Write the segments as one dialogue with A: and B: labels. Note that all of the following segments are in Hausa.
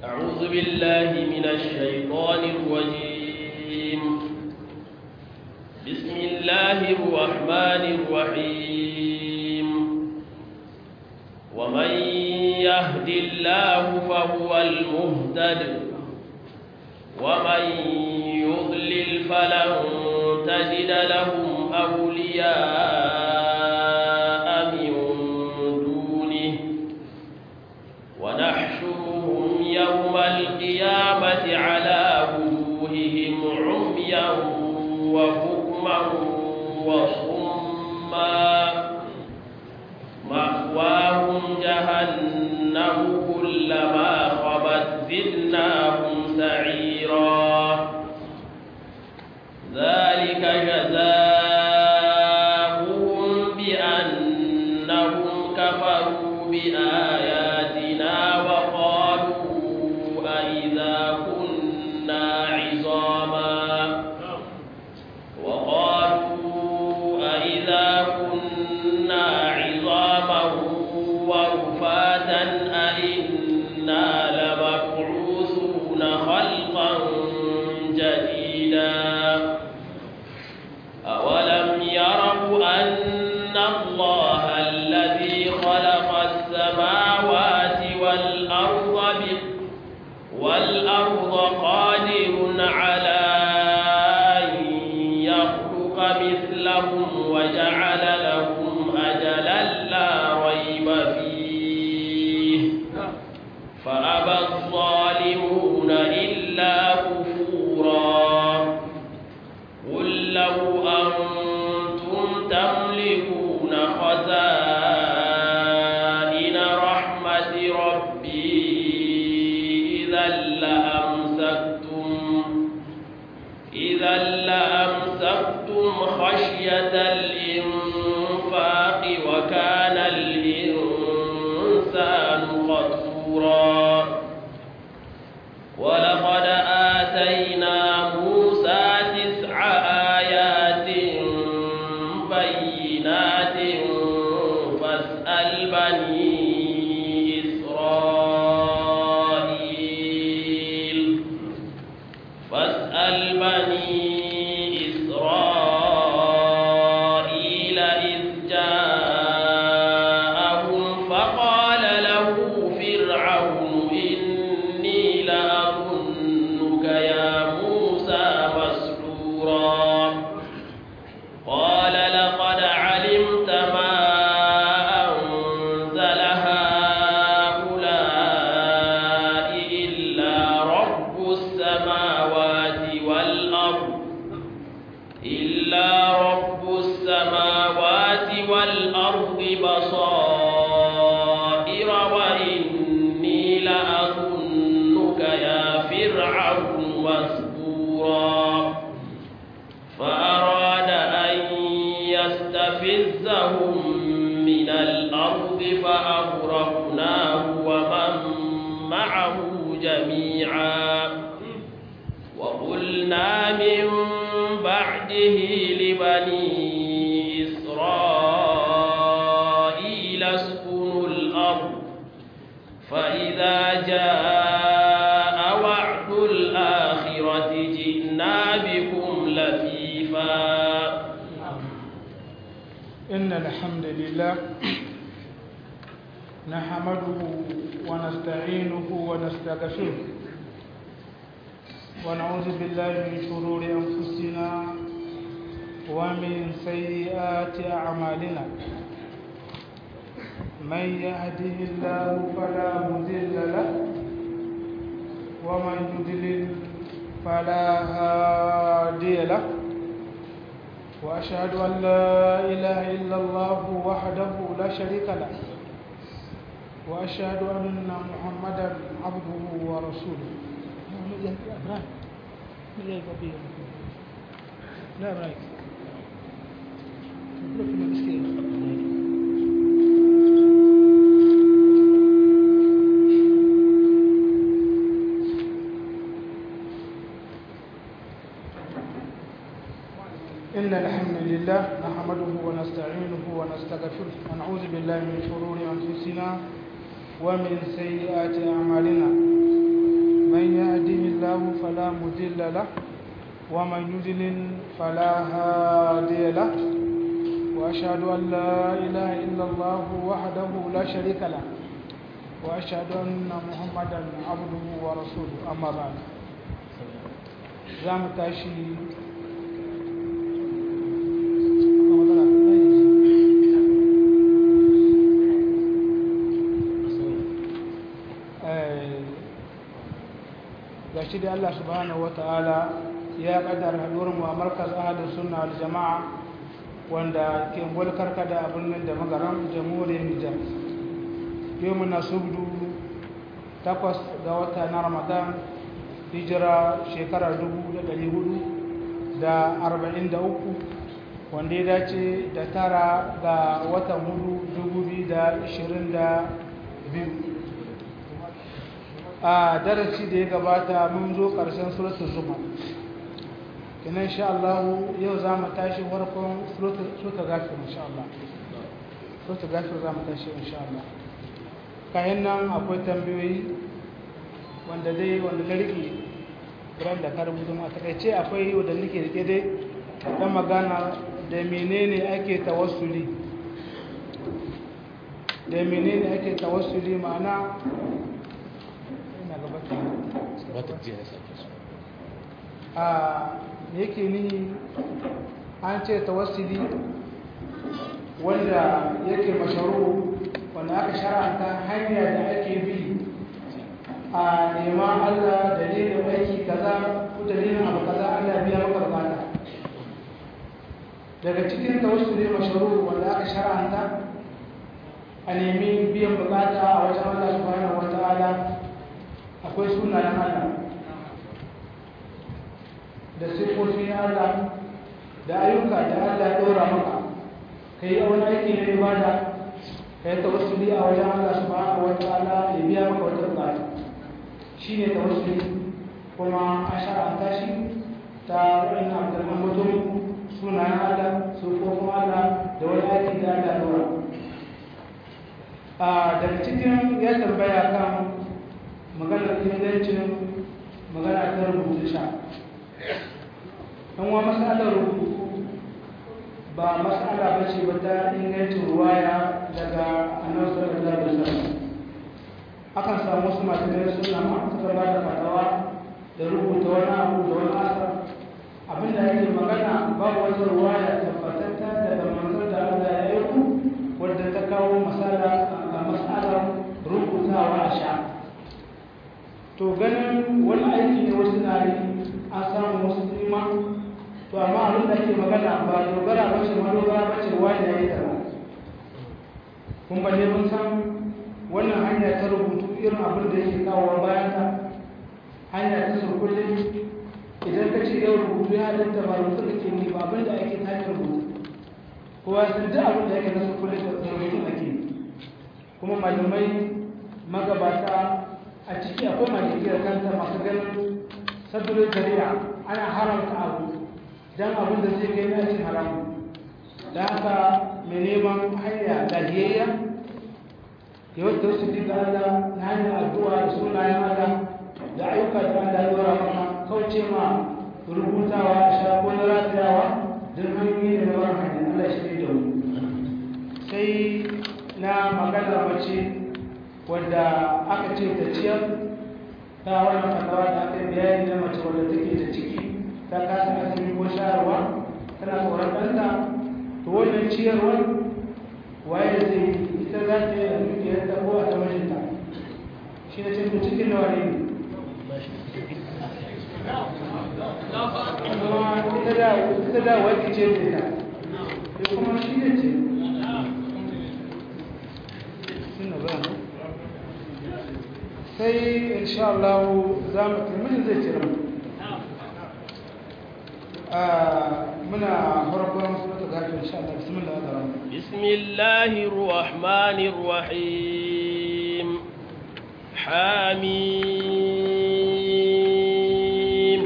A: أعوذ بالله من الشيطان الرجيم بسم الله الرحمن الرحيم ومن يهد الله فهو المهتد ومن يضلل فلن تجد لهم أولياء من دونه ونحشرهم يوم القيامة على وجوههم عميا وبكما وصما مأواهم جهنم كلما خبت زدناهم سعيرا ذلك جزاؤهم بأنهم كفروا بآياتنا وقالوا أئذا كنا عظاما وقالوا أئذا كنا عظاما ورفاتا أئنا لمبعوثون خلقا جديدا أولم يروا أن الله الذي خلق السماوات والأرض والأرض قادر على أن يخلق مثلهم وجعل لهم أجلا لا ريب فيه فأبى الظالمون إلا كفورا قل لو أنتم تملكون خزائن رحمة ربي إذا لأمسكتم إذا لأمسكتم خشية الإنفاق وكان الإنسان قتورا ولقد آتينا موسى تسع آيات بينات فاسأل بني إسرائيل فاسأل بني إسرائيل إذ جاءهم فقال له فرعون إني لأظنك يا موسى مسحورا قال لقد علمت ما أنزل هؤلاء إلا رب السماوات والأرض إلا رب السماوات والأرض بصائر وإني لأظنك يا فرعون مسبورا فأراد أن يستفزهم من الأرض فأغرقناه ومن معه جميعا وقلنا من بعده لبني إسرائيل اسكنوا الأرض فإذا جاء وعد الآخرة جئنا بكم لفيفا
B: إن الحمد لله نحمده ونستعينه ونستغفره ونعوذ بالله من شرور أنفسنا ومن سيئات أعمالنا من يهده الله فلا مضل له ومن يضلل فلا هادي له وأشهد أن لا إله إلا الله وحده لا شريك له وأشهد أن محمدا عبده ورسوله لا رأيك إن الحمد لله نحمده ونستعينه ونستغفره ونعوذ بالله من شرور أنفسنا ومن سيئات أعمالنا له ومن يضلل فلا هادي له وأشهد أن لا إله إلا الله وحده لا شريك له وأشهد أن محمدا عبده ورسوله أما بعد زام تاشي gashi da Allah subhanahu wataala ya kaddara haduwar mu a markaz ahlus sunna wal jamaa wanda ke mulkar kada a birnin da magaran jamhuriyar Nijar yau muna subdu takwas ga wata na Ramadan hijira shekarar dubu da ɗari hudu da arba'in da uku wanda ya dace da tara ga watan hudu dubu biyu da ishirin da biyu a darasi da ya gabata mun zo ƙarshen suratul zuma kenan insha Allah yau za mu tashi farkon suratul gafir insha Allah suratul gafir za mu tashi insha Allah kayan nan akwai tambayoyi wanda dai wanda na rike ran da ka rubuta a takaice akwai wanda nake rike dai dan magana da menene ake tawassuli da menene ake tawassuli ma'ana a yake ni an ce tawassuli wanda yake masharu wanda aka shara'anta hanya da ake bi a neman Allah dalilin aiki kaza ko dalilin abu kaza Allah biya maka bukata daga cikin tawassuli masharu wanda aka shara'anta a nemi biyan bukata a wajen Allah subhanahu wataala akwai sunayen Allah da siffofin Allah da ayyuka da Allah ya ɗora maka ka yi wani aiki na ibada ka yi tawassuli a wajen Allah subhanahu wa ta'ala ya biya maka wata bukata shi ne tawassuli kuma a shara'anta shi ta wani abdulman mutum sunayen Allah siffofin Allah da wani aiki da Allah ya ɗora daga cikin ya tambaya kan maganar ingancin magana ta rubutu sha wa matsalar rubutu ba matsala ba ce ba ta ingancin ruwaya daga annabi sallallahu alaihi wasallam akan samu wasu malamai suna ma suka ba da fatawa da rubuta wani abu da wani asar abinda yake magana babu wata ruwaya tabbatatta daga manzon da Allah ya yi wadda ta kawo masala a matsalar rubutawa a sha to ganin wani aiki ne wasu na yi an samu wasu nima to amma abin da ake magana ba dogara ba ce madogara ba ce wani ya yi tara kun balle mun san wannan hanya ta rubutu irin abin da yake kawowa bayan ta hanya ta surkulle idan ka ce yau rubutu ya halatta ba rubutu da ke ni ba abin da ake ta hanyar rubutu kowa sun duk abin da yake na surkulle da rubutu ake kuma malamai magabata a ciki akwai malikiyar kanta masu ganin sabbin shari'a ana haramta abu don abin da zai kai na cin haramu da haka mai neman hanya lafiyayya ya wata wasu diga Allah na hanyar addu'a da sunayen Allah da ayyuka da Allah ya dora maka kauce ma rubutawa a sha ko na ratayawa don hanyoyi da na wani hanyar Allah shi da mu sai na magana mace wadda aka ce ta ciyar ta wani fatawa da aka yi bayani na mace wadda take da ciki ta kasa asibiti ko shayarwa tana tsoron ɗanta to wannan ciyarwar waye zai ita za ta yi a dukiyar ta ko a ta mijinta shi ne cikin cikin nawa ne kuma ita da wadda ce da ita kuma shi ne ce sai insha Allah za mu taimaki zai cire muna farkon suratul ghafir insha Allah bismillah ar-rahman
A: bismillahir rahmanir rahim hamim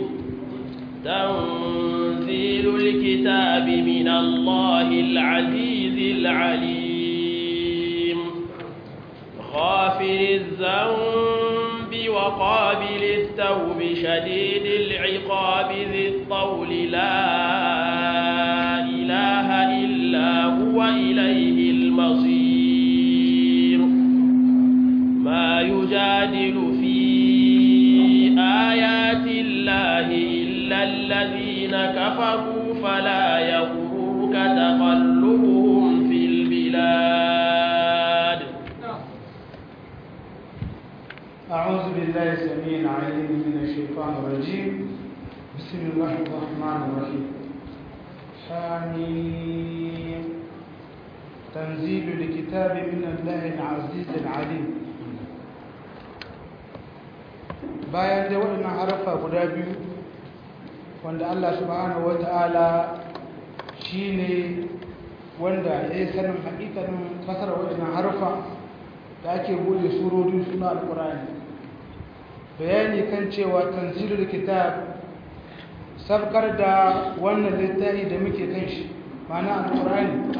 A: tanzilul kitabi min Allahil azizil alim غافر الذنب وقابل التوب شديد العقاب ذي الطول لا إله إلا هو إليه المصير ما يجادل في آيات الله إلا الذين كفروا فلا يغرك تقلبهم في البلاد
B: أعوذ بالله السميع العليم من الشيطان الرجيم بسم الله الرحمن الرحيم حميم تنزيل الكتاب من الله العزيز العليم bayan da waɗannan harafa guda biyu wanda Allah subhanahu wata'ala shine wanda ya yi sanin haƙiƙanin fasara waɗannan harafa da ake bude surorin suna alƙur'ani bayani kan cewa tanzilul kitab sabkar da wannan littafi da muke kan shi mana alƙur'ani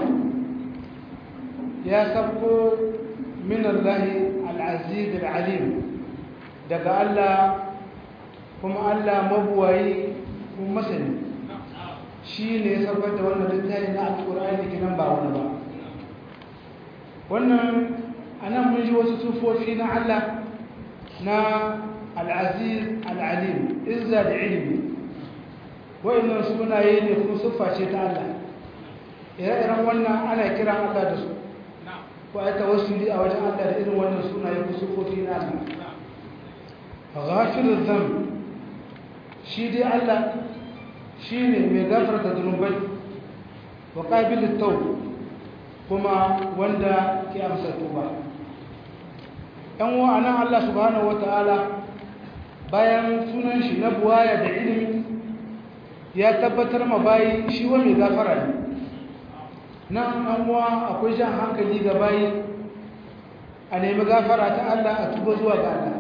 B: ya sabko min Allah al-aziz al-alim daga Allah kuma Allah mabuwayi kuma masani shi ne ya sabkar da wannan littafi na alƙur'ani kinan ba wani ba wannan anan mun ji wasu sufofi na Allah na al'aziz al'alim izza da ilimi wa'annan sunaye ne kuma siffa ce ta Allah ire-iren wannan ana kiran Allah da su ko aika wasu a wajen Allah da irin wannan sunaye ko sufofi na Allah ghafirul dhanb shi dai Allah shine mai gafarta zunubai wa qabilut tawb kuma wanda ke amsa tuba ‘yan wa'anan Allah subhanahu wa ta'ala bayan sunan shi na buwaya da ilimi ya tabbatar ma bayi shi wa mai gafara ne nan an wa akwai jan hankali ga bayi a nemi gafara ta Allah a tuba zuwa ga Allah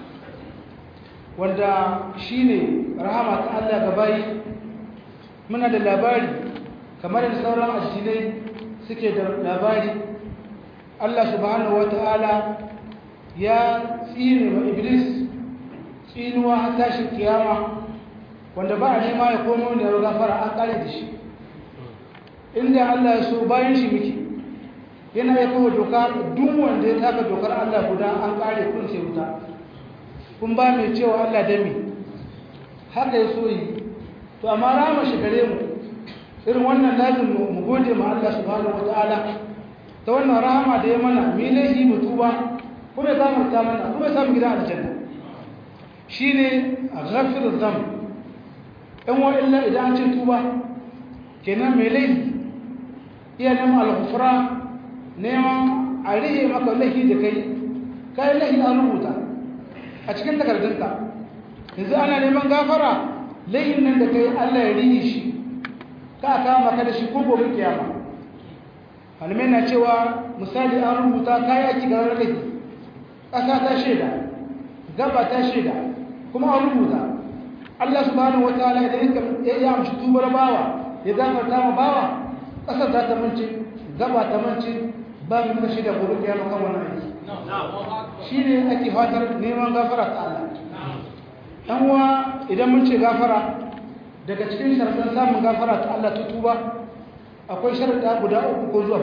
B: wanda shi ne rahama ta Allah ga bayi muna da labari kamar da sauran addinai suke da labari Allah subhanahu wa ta'ala ya tsine wa iblis tsinuwa har tashin kiyama wanda ba a nema ya komo da ya gafara an kare da shi inda Allah ya so bayan shi muke yana ya kawo doka duk wanda ya taka dokar Allah guda an kare kun sai wuta kun ba mai cewa Allah dami haka ya so yi to amma rama shi gare mu irin wannan lazim mu gode ma Allah subhanahu wataala ta wannan rahama da ya mana mi laifi mu tuba kuma ya gafarta mana kuma ya samu gidan aljanna shine ghafiruz dhanb dan wa illa idan an ce tuba kenan mai laifi iya neman alghufra neman a rihe maka laifi da kai kai laifi an rubuta a cikin takardunka yanzu ana neman gafara laifin nan da kai Allah ya rihe shi ka kama ka da shi ko gobe kiyama malamai na cewa misali an rubuta kayi aiki ga laifi ƙasa ta shaida gaba ta shaida kuma an rubuta Allah subhanahu wataala idan ya ya amshi tubar bawa ya gafarta ma bawa ƙasar za ta mance gaba ta mance ba mu da shaida gobe kiyama kan wannan aiki shine ake fatar neman gafara ta Allah dan uwa idan mun ce gafara daga cikin sharaɗin samun gafara ta Allah ta tuba akwai sharaɗa guda uku ko zuwa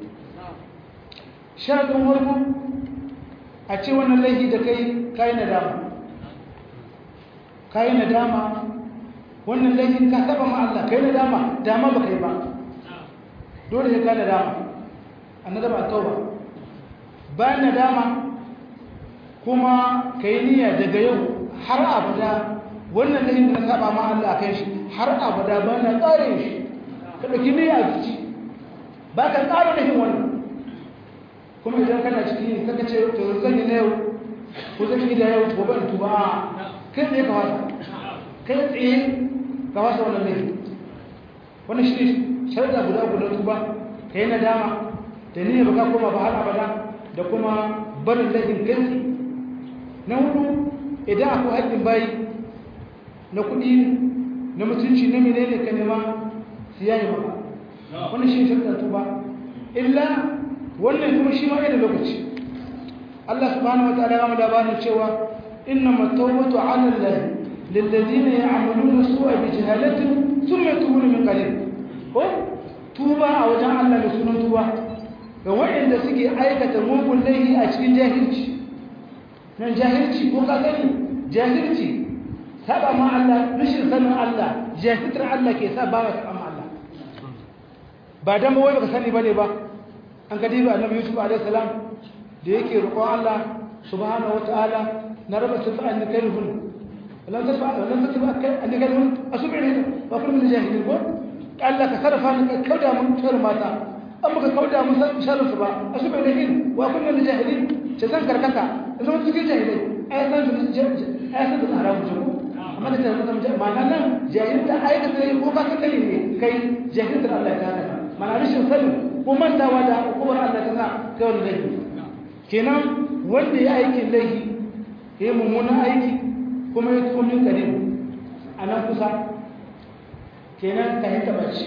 B: sharaɗin warko a ce wannan laifi da kai kayi nadama kayi nadama wannan laifin ka saba ma Allah kayi nadama dama ba kai ba dole sai ka nadama annadama tauba bayan nadama kuma kayi niyya daga yau har abada wannan laifin da na saba ma Allah kai shi har abada ba na tsarin shi ka ɗauki niyya a ciki ba ka tsara laifin wannan kuma idan kana ciki kaka ce to zan yi na yau ko zan yi da yau gobe in tuba a kai tsaye ka wasa kai tsaye ka wasa wannan laifi wannan shi ne sharda guda guda tuba ka yi nadama da niyyar ba ka koma ba har abada da kuma barin laifin kai na hudu idan akwai haƙƙin bayi na kuɗi na mutunci na menene ka nema su yayi maka wannan shi shirka tuba illa wannan kuma shi ma yana lokaci Allah subhanahu wataala ya mu labarin cewa innama tawbatu ala Allah lilladhina ya'maluna su'a bi jahalatin thumma yatubuna min qarib ko tuba a wajen Allah da sunan tuba ga waɗanda suke aikata mugun laifi a cikin jahilci nan jahilci ko ka sani jahilci saba ma Allah rashin sanin Allah jahiltar Allah ke sa ba ka ma Allah ba dan ba wai baka sani bane ba an ka diba annabi Yusuf alaihi salam da yake roƙon Allah subhanahu wataala na raba tafa an kalhun lam tafa lam tafa an kalhun asubiri wa kullu min jahilin ko Allah ka sarrafa ni ka kauda mun tsar mata an baka kauda mun san sharri ba asubiri wa kullu min jahilin ce zan karkata zama cikin jahilai ai san su ai san su haramu ce amma da tare da ma'ana nan jahilta aikata ne ko ka san ne kai jahiltar Allah ta haka mana rashin sani ko mantawa da hukumar Allah ta sa kai wani laifi kenan wanda ya aikin laifi ya yi mummunan aiki kuma ya tuko min kare a nan kusa kenan ka yi tabbaci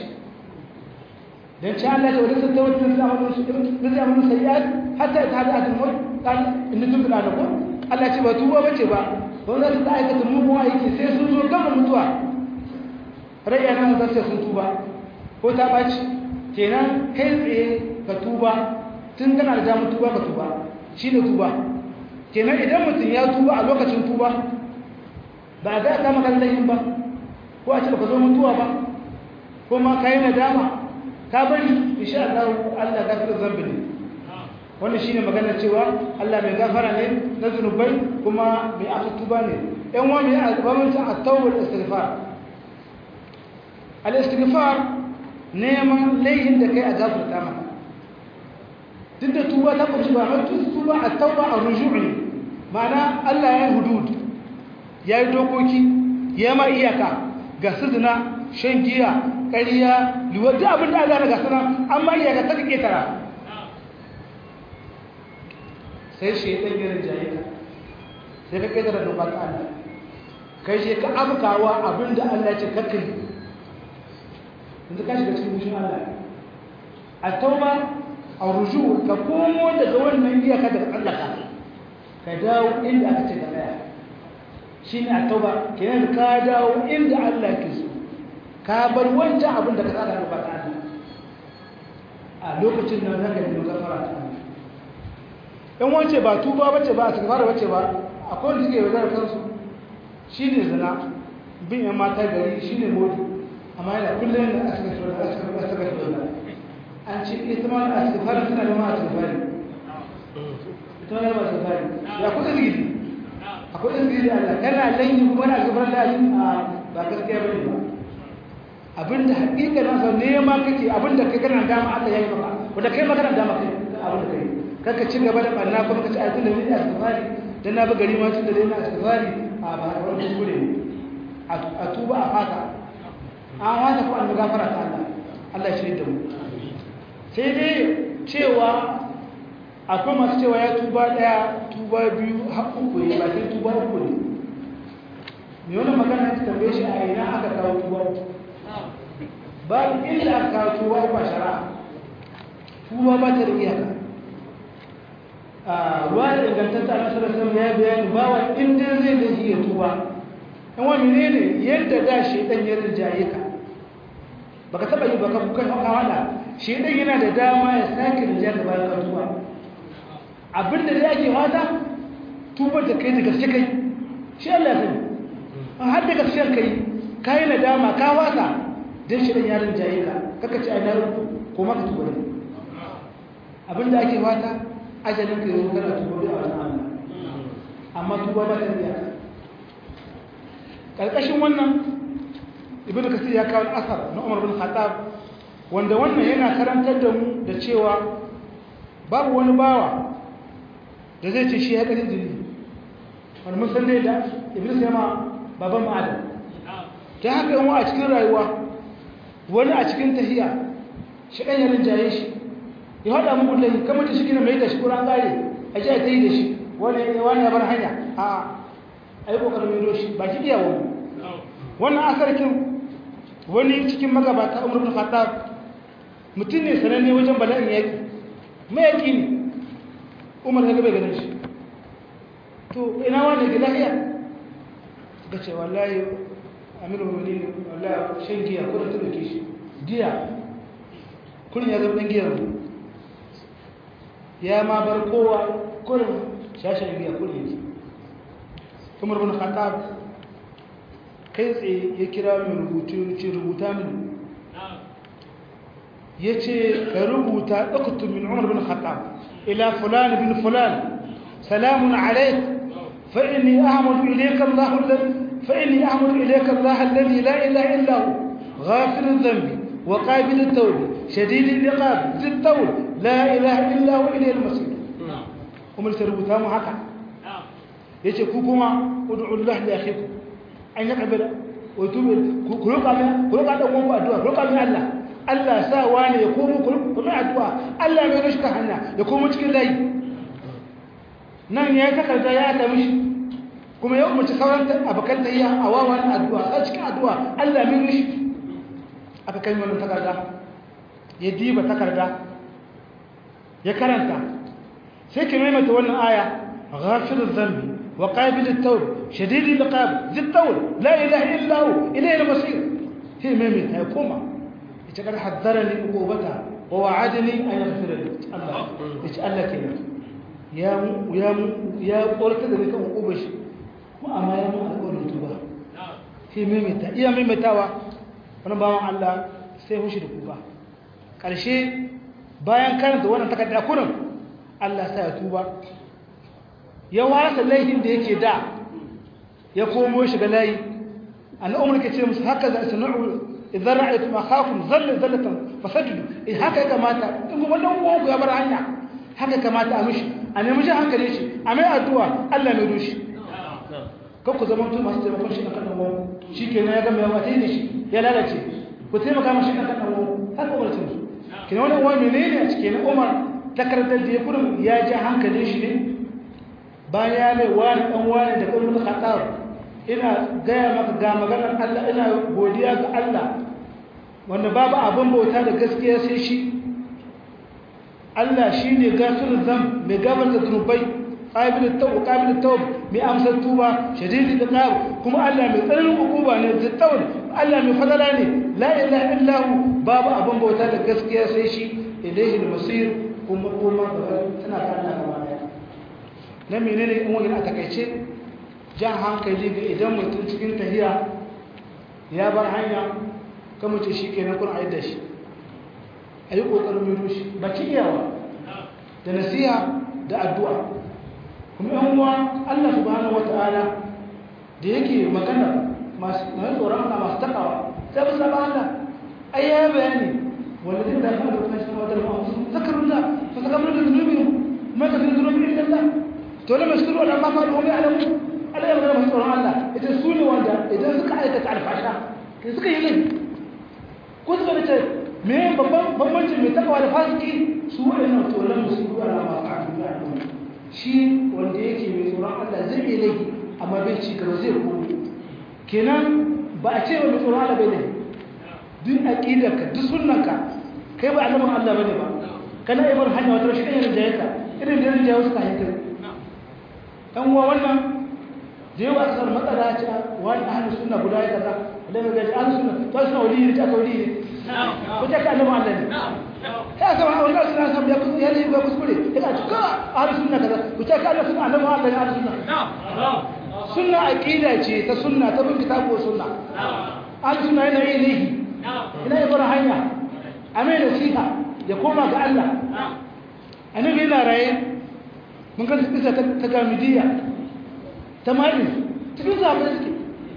B: dan ci Allah ta wadata ta wata zamanin su da zamanin sayyad hatta ta hada atin wai kan inda tun da ko Allah ce ba tuba bace ba don za su ta aikata mugun aiki sai sun zo gama mutuwa rai yana mu sai sun tuba ko ta baci kenan kai tsaye ka tuba tun kana da damar tuba ka tuba shine tuba kenan idan mutum ya tuba a lokacin tuba ba ga ka maka laifin ba ko a ce baka zo mutuwa ba ko ma kai nadama ka bari insha Allah Allah gafirar zambi ne wannan shine magana cewa Allah mai gafara ne na zunubai kuma mai atuba ne ɗan wa mai albamanci at-tawbah istighfar al-istighfar neman laifin da kai a gafarta maka duk da tuba ta kunshi ba mai tuba at-tawbah ar-ruju' ne ma'ana Allah ya yi hudud ya yi dokoki ya ma iyaka ga sidina shan giya ƙariya liwadda abin da Allah na gasana amma iyaka ta kake tara sai shi ɗan girin jaye ka sai ka ƙetara doka ta Allah kai shi ka afkawa abin da Allah ce kakai yanzu ka shiga cikin mushin Allah a tauba a ruju ka komo daga wannan iyaka daga tsallaka ka dawo inda aka ce ka tsaya shi ne a tauba kenan ka dawo inda Allah ke so ka bar wancan abin da ka tsada ba ta Allah a lokacin nan zaka yi gafara ta Allah in wance ba tuba bace ba a fara bace ba akwai wanda suke yaudar kansu shi ne zina bin yan mata gari shi ne modi amma yana kullum da aka shi an ce ita ma a asifari suna da ma asifari ita ma da ma asifari ya kuka zigi akwai izini da Allah kana lanyi kuma na gabar da a ba gaskiya bane ba abinda hakika na sau nema kake abinda kai kana dama Allah yayi maka wanda kai magana dama kai abinda kai kaka ci gaba da barna kuma kace ai tunda ni a safari dan na bi gari ma tunda dai na safari a ba wani kuskure ne a tuba a fata an wata ko an gafara ta Allah Allah ya shirye da mu sai dai cewa akwai masu cewa ya tuba daya tuba biyu har uku ne ba sai tuba uku ne ne wani magana ta tambaye shi a ina aka kawo tuba uku ba inda aka kawo tuba uku a shari'a tuba ba ta da iyaka a ruwa da ingantatta na sarasar ya bayani ba wa inda zai da shi ya tuba in wani ne ne yadda da shi dan ya rinjaye ka baka taba yi baka kuka hawala shi dan yana da dama ya sake rinjaye ka bayan ka tuba abinda da ake wata tubar da kai da gaske kai shi Allah sani an har da gaskiyar kai kai nadama ka wata dan shi dan yaron jaye ka kaka ci ai na ko maka tubar abinda ake wata ajalin ka yau kana tubar a wannan Allah amma tuba ba ta iya karkashin wannan ibnu kasir ya kawo asar na Umar bin Khattab wanda wannan yana karantar da mu da cewa babu wani bawa da zai ce shi ya ƙarin jini wani musan dai da iblis ya ma baban ma'adam ta haka yawa a cikin rayuwa wani a cikin tahiya shi ɗan yarin jaye shi ya haɗa muku lai kamar ta shi gina mai da shi ƙuran ƙare a ji a ta yi da shi wani ya bar hanya a a yi ƙoƙarin mai shi ba ki iya wani wannan asarkin wani cikin magabata umar bin khattab mutum ne sananne wajen bala'in yaƙi mayaƙi ne umar ya gaba ganin shi to ina wani ga lafiya suka ce wallahi amiru mu'minin wallahi shan giya ko da tuke shi giya kullun ya zama dan giya ya ma bar kowa kullun shashan giya kullun yake Umar bin Khattab kai tsaye ya kira mai rubutu ce rubuta mini yace ka rubuta uktub min Umar bin Khattab ila fulan bin fulan salamun alayk فإني أعمد إليك الله الذي فإني أعمد إليك الله الذي لا إله إلا هو غافر الذنب وقابل التوب شديد العقاب ذي الطول لا إله إلا هو إليه المصير ومن تربطها معك yace ku kuma ud'u Allah li akhikum an yaqbala wa tubu ku roƙa mai ku roƙa dan uwanku addu'a roƙa mai Allah Allah sa wani ya komo ku mai addu'a Allah mai rashka hanya ya komo cikin layi nan ya takarda ya ta mishi kuma ya umarci sauran abokan tayya a wawan addu'a a cikin addu'a Allah mai mishi aka kai wannan takarda ya diba takarda ya karanta sai ki maimaita wannan aya ghafiruz zambi wa qabilut tawb shadidul iqab zit tawl la ilaha illa hu ilayhi al-masir hi maimaita ya koma ita kada haddarani uqubata wa wa'adani an yaghfira li Allah yace Allah kenan ya ya ya korta da kan uqubar shi ko amma ya mun alƙawarin tuba hi maimaita iya maimaitawa wannan bawan Allah sai hushi da kuka ƙarshe bayan karanta wannan takarda kurin Allah sai ya tuba ya wasa laifin da yake da ya komo shiga layi al'umar ke ce musu haka za su na'u idan ra'aytu ma khafun zalla zallatan fasajdu in haka ya kamata in kuma dan uwanku ya bar hanya haka kamata a mishi a nemi shi hankali shi a mai addu'a Allah mai rushi kan ku zama mutum masu taimakon shi akan dan uwanku shikenan ya ga mai wata ne shi ya lalace ku taimaka mashi akan dan uwanku haka umarcin su kina wani uwa menene a cikin Umar takardar da ya kurin ya ji hankalin shi ne bayan ya mai wani dan wani da kuma khatar ina gaya maka ga maganar Allah ina godiya ga Allah wanda babu abin bauta da gaskiya sai shi Allah shine gafirul zam mai gabar da zunubai qabilut tawb qabilut tawb mai amsar tuba shadidul iqab kuma Allah mai tsananin hukuma ne zittawul Allah mai fadala ne la ilaha illa hu babu abin bauta da gaskiya sai shi ilayhi al-masir kuma kuma tana ta Allah gaba daya na menene in wani a takaice jan hankali ga idan mutum cikin tahiya ya bar hanya kama ce shi kenan kun aida shi a yi ƙoƙarin mai rushe ba ci iyawa da nasiha da addu'a kuma yan uwa allah subhanahu wata'ala da yake magana masu tsoron allah masu takawa sai ba saba allah ai ya bayani wanda zai dafa da kuma shi wata ma'a zakarun da fa zakarun da zunubi ma ka fi zunubi illa allah to lamar shi ruwa da ma faɗi wani alamu Allah ya magana masu tsoron Allah ita su ne wanda idan suka aikata alfasha ke suka yi laifi ko suka da ce me babban bambancin mai takawa da fasiki su waɗannan tsoron su ruwa da masu kafin da al'umma shi wanda yake mai tsoron Allah zai yi laifi amma bai ci gaba zai komo kenan ba a ce wa mai tsoron Allah bai laifi duk aqidarka duk sunnanka kai ba annabin Allah bane ba kana ibar hanya wata shi ne rinjayeka irin da rinjaye suka hankali dan uwa wannan da yawa kasar matsala ce wani ahalin suna guda ya kaza da mai gaji ahalin suna to suna wali ne ta wali ne ko ta ka annabi Allah ne ta ga wani ahalin suna sam ya kusa ya ne ba kuskure ya ka tuka ahalin suna kaza ko ta ka annabi suna annabi Allah ne ahalin suna sunna aqida ce ta sunna ta bin kitabu sunna ahalin suna yana yin laifi ina yi bar hanya a mai nasiha ya koma ga Allah annabi yana raye mun ga kisa ta gamidiyya ta mali cikin zaɓe suke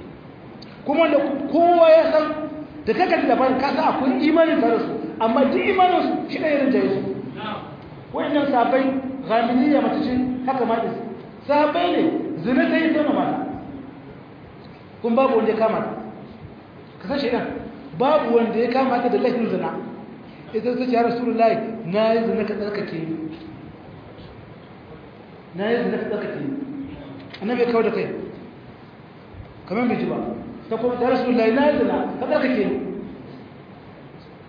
B: kuma da kowa ya san da kakar da ban kasa akwai imanin tare su amma duk imaninsu shi ne irin jayi su wayannan sabai gamidiyya mace ce haka ma ɗin sabai ne zina ta yi sama mata kun babu wanda ya kama ta ka san shaidan babu wanda ya kama ta da laifin zina ita ta ce ya rasulullahi na yi zina ka tsarkake ni na yi zina ka tsarkake ni annabi ya kawo da kai kamar bai ji ba ta kuma ta rasu lai na yi zina ka tsarkake ni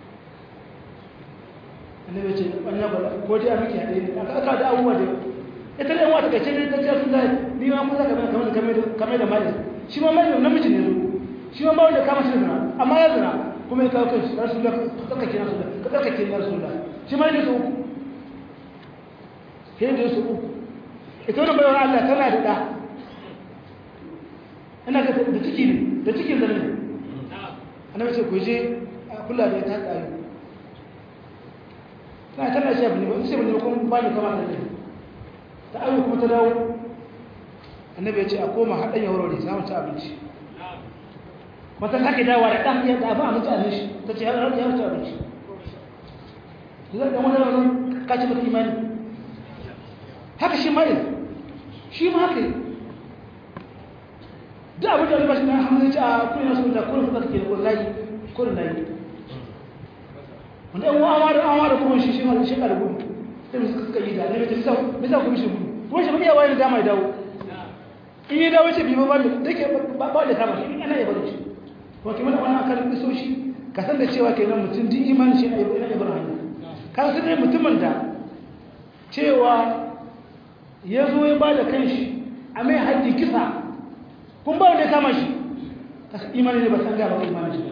B: annabi ce an ya gwada ko dai a miki haɗe ne aka aka da abubuwa da ita ne wata kace ne ta ce sun da ni ma mun zaka kamar kamar kamar da mai shi ma mai namiji ne shi ma ba wanda kama shi zina amma ya zina kuma ya kawo kanshi rasulullah ka tsarkake rasulullah ka tsarkake rasulullah shi ma ne su uku sai da su uku ita wannan bayar Allah tana da da ina ga da ciki ne da cikin zane ne annabi ce ku je kula da ita tsayo na tana shi abin ba sai bane kuma ba ni kama da ne ta ayo kuma ta dawo annabi ya ce a koma haɗin ya wurare za mu ci abinci wata sake dawa da ɗan yadda abin abinci a nishi ta ce ya ci abinci zai ɗan wani raunin kaci mata imani haka shi mai shi ma haka yi duk abin da albashi na hamzai ci a kuna su da kuna suka ke da wallahi kuna na yi wanda yan wawa da awa da kuma shi shi ma shi ka da gudu sai mu suka yi da ne mai tafi mai sa kuma shi gudu kuma shi mai yawa da dama ya dawo in yi dawo ce bi ba da ke ba da kama shi ana yaba da shi kuma ke mana wannan akalin iso shi ka san da cewa kenan mutum din imanin shi na ibrahim ka san dai mutumin da cewa ya zo ya ba da kanshi a mai haƙƙi kisa kun ba wanda ya kama shi ka san imanin ne ba san gaba imanin shi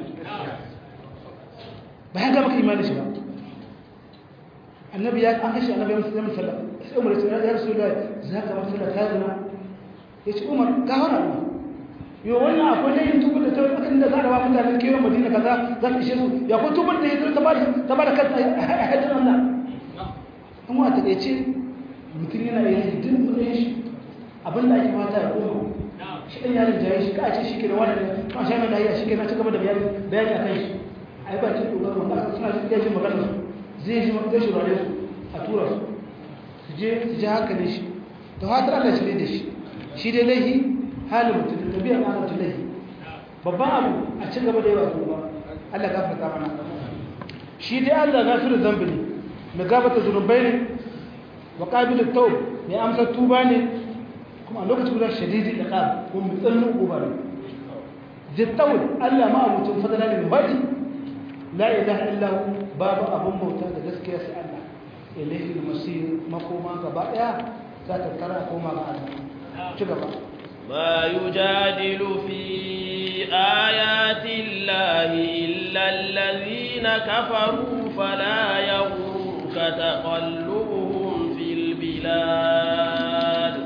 B: ba ya gaba imanin shi ba annabi ya an kashe annabi ya musulmi sallah sai umar ya rasu da za ka masu da tazina ya ce umar ka hana umar yau wannan akwai layin tubur da ta kan da za a rawa mutanen kewa madina kaza za ta ishe su ya ko tubur da ya ta ba da kansa a hajjin allah an wa taƙaice mutum yana yin duk matsayin shi abin da ake mata ya koma shi ɗan yarin jaye shi ka ce shi ke da wani ne ma shi mai lahiya shi ke na ci gaba da bayani a kan shi a yi bakin ƙoƙarin wanda suna iya jin magana su zai ji zai shurare su a tura su su je su ji hankalin shi da fatar allah shi ne da shi shi dai laihi halin mutum da tabiyar na mutum laihi babban abu a ci gaba da yawa kuma allah gafarta mana shi dai allah gafirin zambi ne mai gabata zunubai ne wa ƙabilin taub mai amsar tuba ne kuma a lokacin gudanar shadidi da ƙar ko mai tsananin uba ne zittawul allah ma abucin fadana ne mai la ilaha illahu babu abin bauta da gaskiya sai allah ilaihi masir makoma gaba ɗaya za ta tara koma ga allah ci gaba
A: ما يجادل في آيات الله إلا الذين كفروا فلا يغرك تقلبهم في البلاد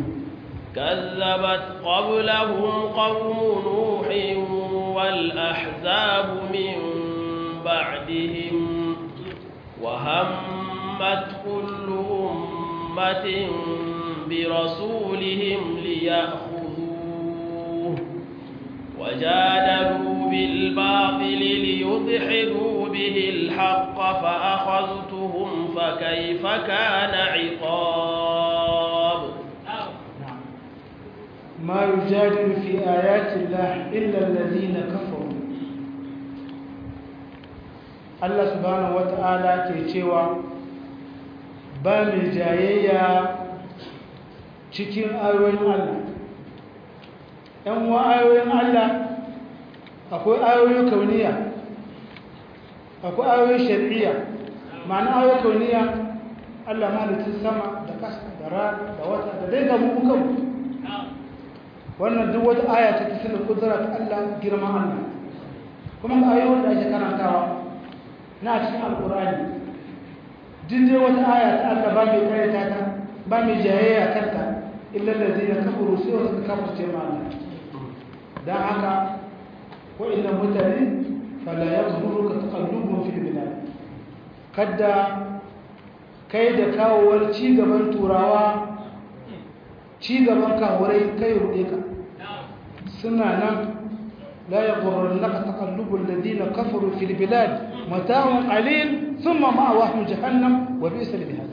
A: كذبت قبلهم قوم نوح والأحزاب من بعدهم وهمت كل أمة برسولهم ليأخذوه وجادلوا بالباطل ليدحضوا به الحق فأخذتهم فكيف كان عقاب
B: ما يجادل في آيات الله إلا الذين كفروا الله سبحانه وتعالى كيشيوا بامي جايية cikin ayoyin Allah ‘yan wa ayoyin Allah akwai ayoyin kauniya akwai ayoyin shari'a ma'ana ayoyin kauniya Allah malitin sama da kasa da rana da wata da dai gamu kukan wannan duk wata aya ta tafi da kudura ta Allah girman Allah kuma ga ayoyin da ake karantawa na cikin alkurani duk dai wata aya ta Allah ba mai karyata ta ba mai jayayya kanta illa allazina kafaru sai wasu kafirce ma Allah dan haka wa'annan mutane fala yaghruka taqallubuhum fil bilad kadda kai da kawowar ci gaban turawa ci gaban kawurai kai rude ka suna nan la yaghurrunka taqallubul ladina kafaru fil bilad mata'un qalil thumma ma'awahum jahannam wa bi'sal mihad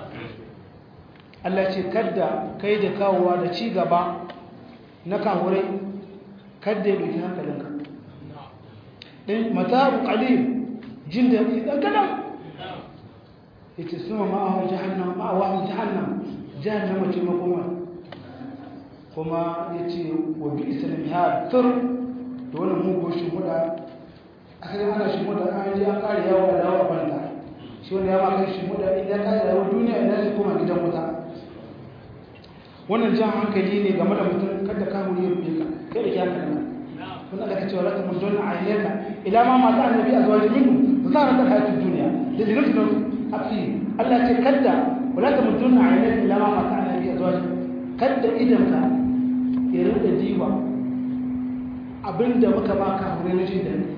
B: Allah ce kadda kai da kawowa da ci gaba na kawurai kadda ya doki hankalinka ɗin mata'un qalil jin da ɗan kadan yace suma ma'ahu jahannam ma'awahu jahannam jahannama ce makoma kuma yace wa bi islam ha tur da wannan mugo shi muda akai ana shi muda an ji an kare yawo da yawo banta shi wanda ya ma kai shi muda in ya kare yawo duniya ina zai koma gidan wuta wannan jan hankali ne game da mutum kada ka huri ya rufe ka kai da kyaka nan kun Allah ka ce wala mun donna ayyaka ila ma ma ta'ala bi azwajin minhum zahara ta hayatid dunya da dinatu afi Allah ce kada wala ta mun donna ayyaka ila ma ma ta'ala bi azwajin kada idan ka ya rinda diwa abinda muka baka hore na jin daɗi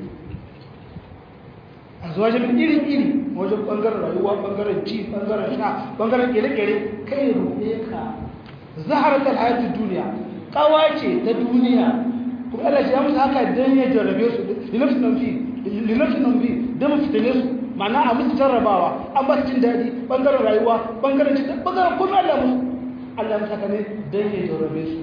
B: azwajin iri iri wajen bangaren rayuwa bangaren ci bangaren sha bangaren kere-kere kai rufe ka zaharatar hayatun duniya kawace ta duniya kuma Allah shi ya musu haka don ya jarrabe su linafsin nan fi linafsin nan fi don mu fitine su ma'ana a musu jarrabawa an ba su jin daɗi bangaren rayuwa bangaren ci bangaren kuma Allah musu Allah musu haka ne don ya jarrabe su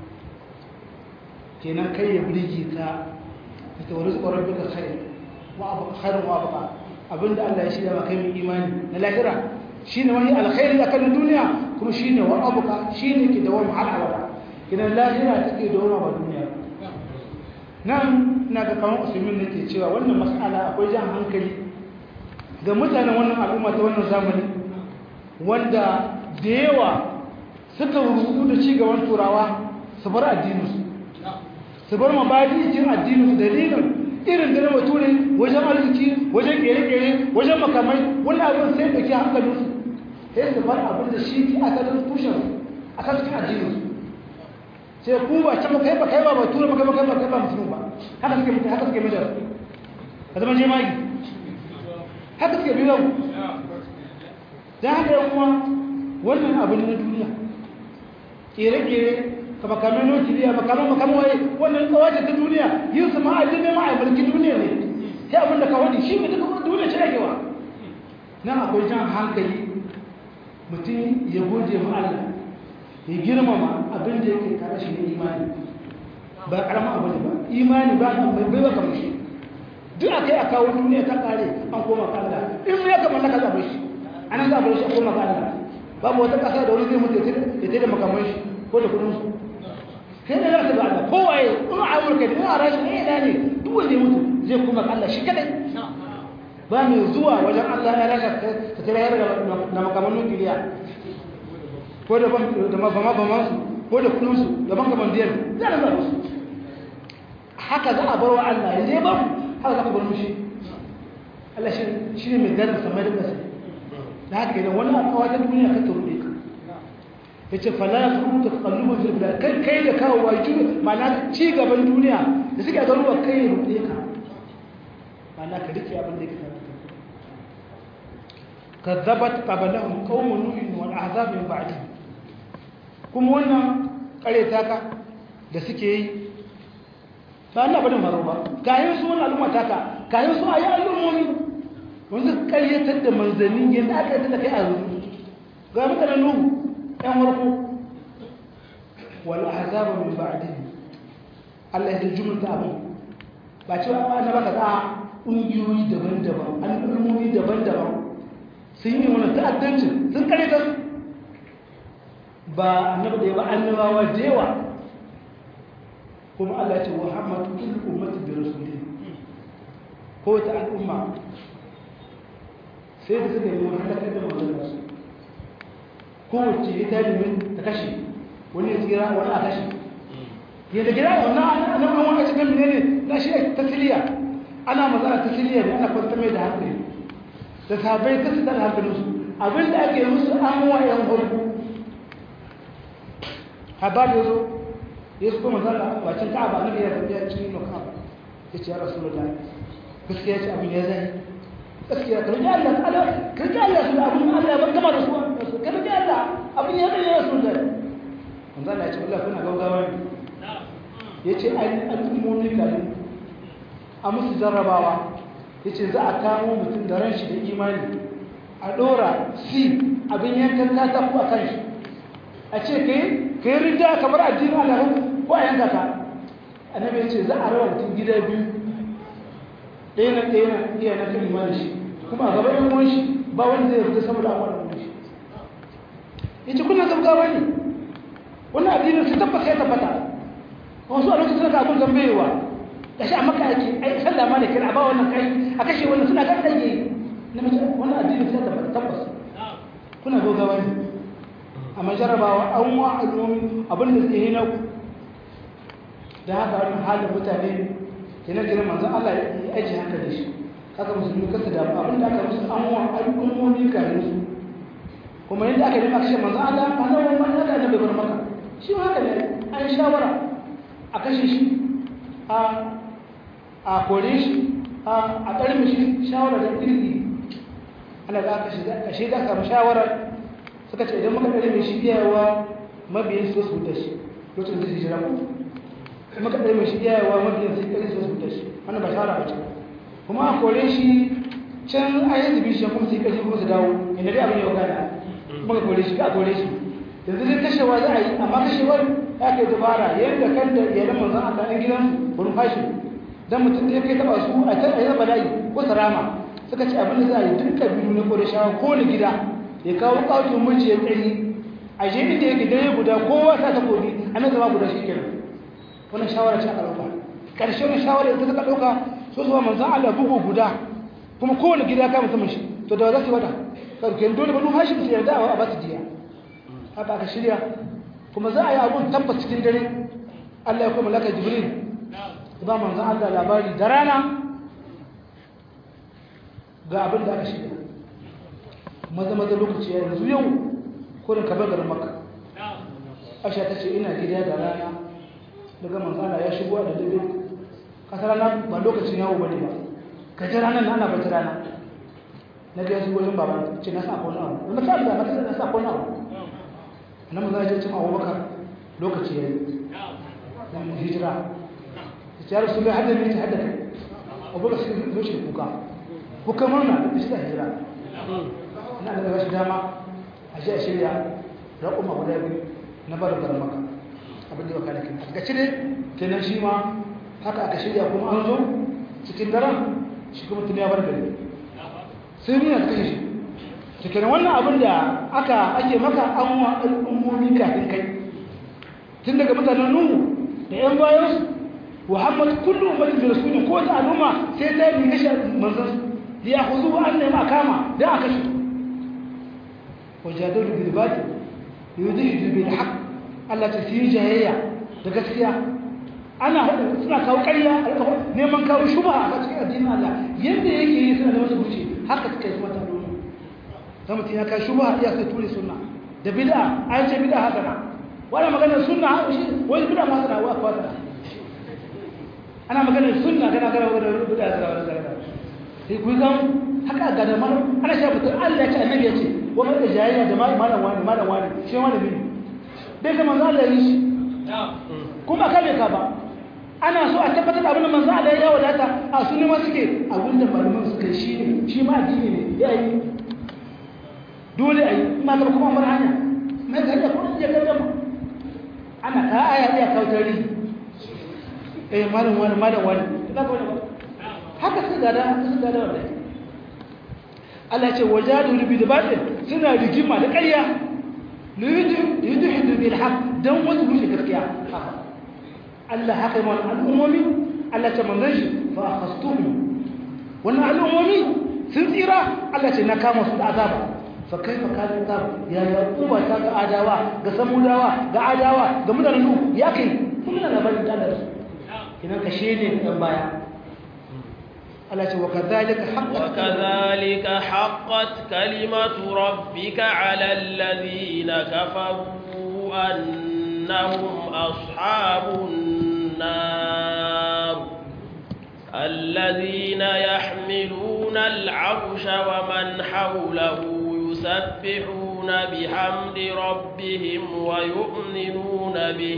B: kenan kai ya birge ka ka tawari tsoron duka kai wa abu khairin wa abu abinda Allah ya shirya maka mai imani na lahira shine wani alkhairi akan duniya kuma shine wa abuka shine ke dawo har abada idan lahira take dawo ba duniya nan ina ga kamar usaimin nake cewa wannan mas'ala akwai jan hankali ga mutanen wannan al'umma ta wannan zamani wanda da yawa suka rubutu da ci gaban turawa su bar addininsu su bar mabadi cikin addininsu dalilin irin da na bature wajen arziki wajen kere-kere wajen makamai wannan abin sai dauki hankalinsu sai su bar abin da shi ke asalin tushen a kan cikin addininsu sai ku ba can kai ba kai ba bature ba kai ba kai ba kai ba musulmi ba haka suke mutu haka suke mai ka zama jemagi haka suke biyu don haka yan kuma wannan abin na duniya kere-kere ka makamai nukiliya makamai makamai waye wannan kawace ta duniya yin su ma'ajin ne ma'a mulki duniya ne sai abin da ka wani shi ne duka duniya ce ake wa nan akwai jan hankali mutum ya gode ma Allah ya girmama abin da yake tare shi ne imani ba karama abu ne ba imani ba kan bai ba kamar shi duk a kai a kawo duniya ta kare an koma ka Allah in ya kamar na ka zaɓe shi anan zaɓe shi a koma ka Allah babu wata ƙasa da wani zai mutu ya tada makamai shi ko da kudin su kai da za su ba Allah kowaye in a amurka da a rashi ne ne duk wanda ya mutu zai kuma Allah shi kadai ba mai zuwa wajen Allah ya raka ta tare ya da makaman nukiliya ko da da mabama bama su ko da kudin su da banka bandiyar za a zaba su haka za a bar wa Allah ya zai ba haka za ka bar mushi Allah shi ne mai gadar samai da ƙasa da haka idan wani akawa ta duniya ka turbe ka ya ce fala ya kuma ta kallubin filfila kai kai da kawo wa ju mana ci gaban duniya da suke a garuwa kai ya rufe ka mana ka rike abin da ya kasa ka zabat qabalahum qaumun nuhin wal ahzab min ba'di kuma wannan kareta ka da suke yi ba Allah bane maro ba kayan su wannan al'umma taka kayan su ayi al'ummomi wanda karyatar da manzannin yadda aka yi da kai a zuwa ga mutanen nuhu ‘yan warko wani azaba min ba'adi Allah ya jumta abin ba cewa ba na baka za ƙungiyoyi daban-daban al'ummomi daban-daban sun yi wani ta'addancin sun karyatar ba annabi da ya ba annabawa da yawa kuma Allah ce wa hamadu kullu ummati bi rasulih ko ta al'umma sai da suka yi wani halakar da manzanninsu kowace ya ta domin ta kashe wani ya tsira wani a kashe yadda gida wannan nan an wani cikin mene ne na shi tasiriya ana mazana tasiriya ne ana kwanta mai da hankali da sabai ta sitar hankalinsu abinda ake yi musu an wa yan hulku habar da zo ya su kuma zara wacin ka'aba na biyar da ya cikin nuna ka'aba ya ce ya rasu da gaskiya ce abin ya zai gaskiya ka rike Allah ta'ala ka rike Allah su abin Allah ban gama da su ka rike Allah abin ya zai su da manzo Allah ya ce Allah kuna gaugawa ne yace ai al'ummomi kalin a musu jarrabawa yace za a kamo mutum da ran shi da imani a dora si abin yankan kata ko akan shi a ce kai kai rida kamar addinin Allah ko a yanka ka annabi yace za a raba mutum gida biyu ɗaya na ɗaya na iya na kan imani shi kuma a gaba yan uwan shi ba wanda zai fita saboda an wani uwan shi ya ce kuna gaggawa ne wannan addinin su tabbata ya tabbata wasu a lokacin da abin zambayewa da shi a maka ake ai sallah ma da kira ba wannan kai a kashe wannan suna kan ɗage na mace wannan addinin su tabbata tabbas kuna gaggawa ne amma jarabawa an wa al'ummi abin da suke hina ku da haka wani halin mutane kenan kenan manzon Allah ya aji haka da shi haka musulmi kasa da abin da aka musu an wa al'ummomi kare su kuma yadda aka yi kashe manzon Allah ba na wani mata da bai bar maka shi ma haka ne an shawara a kashe shi a a kore shi a ƙarfi shi shawara da ƙirƙi ana za ka shiga samu shawarar suka ce idan muka ɗari mai shi iyawa mabiyan su su da shi lokacin da su jira ku muka ɗari mai shi iyawa mabiyan su ƙari su su da shi wannan ba shawara ba ce kuma a kore shi can a yi zubi shi kuma su yi ƙarfi kuma su dawo inda dai abin yau gana kuma ka kore shi ka kore shi yanzu dai kashewa za a yi amma kashewar ya kai dubara yadda kan da iyalan manzan Allah ɗan gidansu wurin fashi dan mutum da ya kai taɓa su a can a yi bala'i ko sarama suka ce abin da za a yi duk kabilu na ƙorashawa ko na gida ya kawo ƙautin mulki ya tsayi a je inda yake dare guda kowa sa ta kobi a nan zama guda shi kenan wannan shawara ce aka ɗauka ƙarshen shawara da ta ɗauka so su manzan Allah bugu guda kuma kowane gida ka musamman shi to da za su wata karken dole ba nufa shi su yarda a ba su diya haka aka shirya kuma za a yi abun tabbas cikin dare Allah ya kuma malaka jibril ba manzan Allah labari da rana ga abin da aka shiga maza maza lokaci ya yanzu yau kurin kabar garin maka asha ta ce ina gida da rana daga manzana ya shigo da dabe kasar rana ba lokacin yawo bane ba ka ji ranar na ana bata rana na ga yasu wajen baban ce na sa kone abu na sa da mata na sa kone abu na manzana ya ce cin abubakar lokaci ya yi na hijira ta ce ya rasu bai hada ne ta hada kai abubakar sai zo shi kuka kuka murna da shi da hijira ina da gashi dama a shi a shirya raƙuma guda biyu na barin garin maka abin da ya kada kin ga cire kenan shi ma haka aka shirya kuma an zo cikin daren shi kuma tuni ya bar gari sai ni na kashe shi to kenan wannan abin da aka ake maka an wa al'ummomi kafin kai tun daga mutanen nuhu da yan bayansu muhammad kullu ummatin bi rasulin ko ta al'umma sai ta yi kashe manzon ya huzu an ne ma kama da aka shi wajadalu bil batil yudhidu bil haqq Allah ta fi jayayya da gaskiya ana hada suna kawo ƙarya neman kawo shubha a cikin addinin Allah yanda yake yi suna da wasu buce haka suka yi mata dole dan mutum ya kai shubha ya sai ture sunna da bid'a an ce bid'a hasana wala maganar sunna shi wani bid'a ma sana wa kwata ana maganar sunna kana kana maganar bid'a sana wala sana sai ku kan haka ga da mana ana shi mutum Allah ya ce annabi ya ce wa mai da jayayya da malam wani malam wani shi wani bi bai ga manzo Allah yi shi kuma ka bai ka ba ana so a tabbatar da abin da manzo Allah ya wadata a sunni ma suke abin da malaman suka shi ne shi ma addini ne ya yi dole a yi ma ka kuma mar hanya mai ga da kuma ya ga ma ana ka aya ya kawo tarihi eh malam wani malam wani haka sai ga da sai ga da wallahi Allah ce wajadu bi da batil suna rigima da ƙarya liyudhidu bil haqq dan wasu rushe gaskiya Allah haka ma al'ummomi Allah ta manzon shi fa akhastuhum wannan al'ummomi sun tsira Allah ce na kama su da azaba fa kaifa kana azab ya yaquba ta ga adawa ga samudawa ga adawa ga mutanen nu ya kai kuma na labarin da su kina kashe ne dan baya وكذلك حقت
A: وكذلك حقت كلمة ربك على الذين كفروا أنهم أصحاب النار الذين يحملون العرش ومن حوله يسبحون بحمد ربهم ويؤمنون به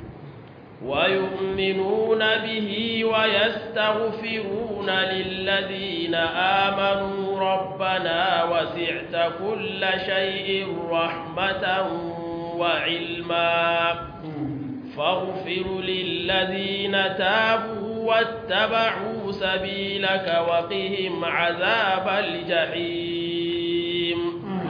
A: ويؤمنون به ويستغفرون للذين آمنوا ربنا وسعت كل شيء رحمة وعلما فاغفر للذين تابوا واتبعوا سبيلك وقهم عذاب الجحيم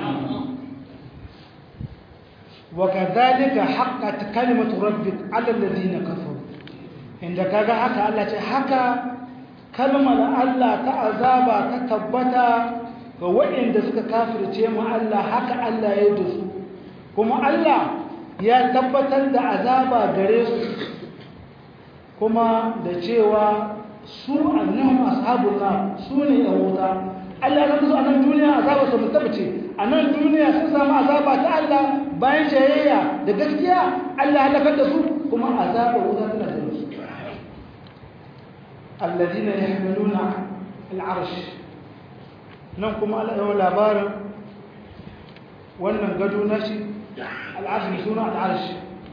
B: وكذلك حقت كلمة ربك على الذين كفروا عند كذا حكى الله حكى كلمة الله تعذاب تتبتا وإن دسك كافر تيما الله حكى الله يدس kuma Allah ya tabbatar da azaba gare su kuma da cewa su annahum ashabun nar su ne yan wuta Allah ya su a nan duniya azaba su mutabace a nan duniya sun samu azaba ta Allah bayan jayayya da gaskiya Allah halakar da su kuma azaba wuta tana da su alladina yahmiluna al'arsh nan kuma Allah ya labarin wannan gado na shi al'arsh mai suna al'arsh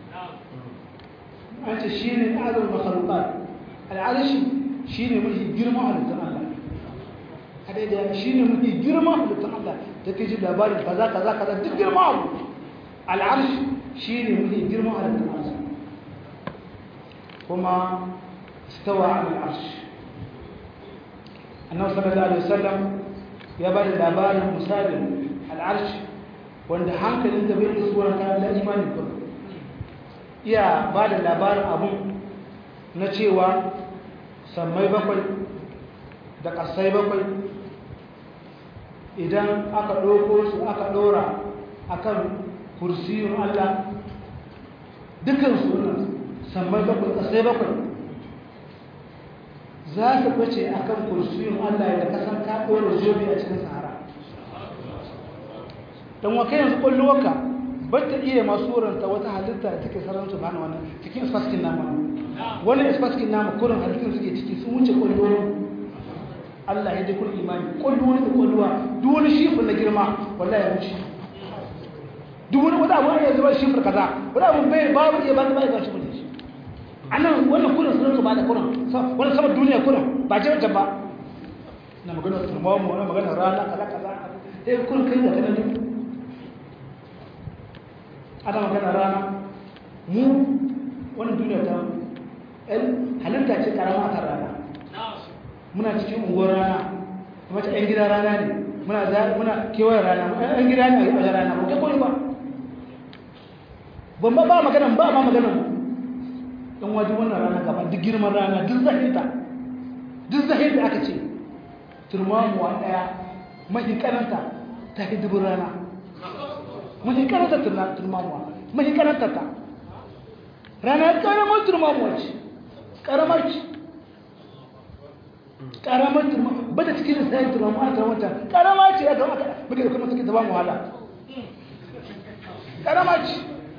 B: an ce shi ne azal makhluqat al'arsh shi ne mafi girma halittar Allah a daidai shi ne mafi girma halittar Allah ta ke ji labarin kaza kaza kaza duk girma abu al'arsh shi ne mafi girma halittar Allah kuma stawa al'arsh annabi sallallahu alaihi wasallam ya bada labarin misalin al'arsh wanda hankalin da bai isuwa ta da imani ba iya bada labarin abun na cewa sammai bakwai da ƙasai bakwai idan aka ɗauko su aka ɗora akan kursiyun Allah dukansu wannan sammai bakwai ƙasai bakwai za su bace a kan kursiyun Allah da kasan ka ɗora zobe a cikin sahara don wa kai yanzu ƙwallowarka ba ta iya masu wurinta wata halitta da take sararin su bana wannan cikin isfaskin nama wani isfaskin nama kurin halittun suke ciki sun wuce ƙwallowar Allah ya dukkan imani ƙwallowar da ƙwallowa duk wani shifin na girma wallahi ya wuce duk wani wata abu ya zuba shifir kaza wani abu bai babu iya ba ta ba ya ga shifir shi annan wannan kurin sunan su ba da kurin wani saman duniya kurin ba ce wancan ba na magana turmamu wani magana rana kaza kaza sai kurin kai da kanan duk ana magana rana mu wani duniya ta halitta ce karama kan rana muna cikin unguwar rana kuma ta 'yan gida rana ne muna muna kewayen rana 'yan gida ne a wajen rana ba kai koyi ba ban ba ba magana ba ma magana in waje wannan rana gaba duk girman rana duk zahinta duk zahinta aka ce turmamuwa ɗaya mahi karanta ta hidibin rana mahi karanta turmamuwa mahi karanta ta rana karamar turmamuwa ce karamar ce karamar turmamuwa ba ta cikin lissayin turmamuwa ta wata karama ce ya zama muke da kuma suke ta ba mu wahala karama ce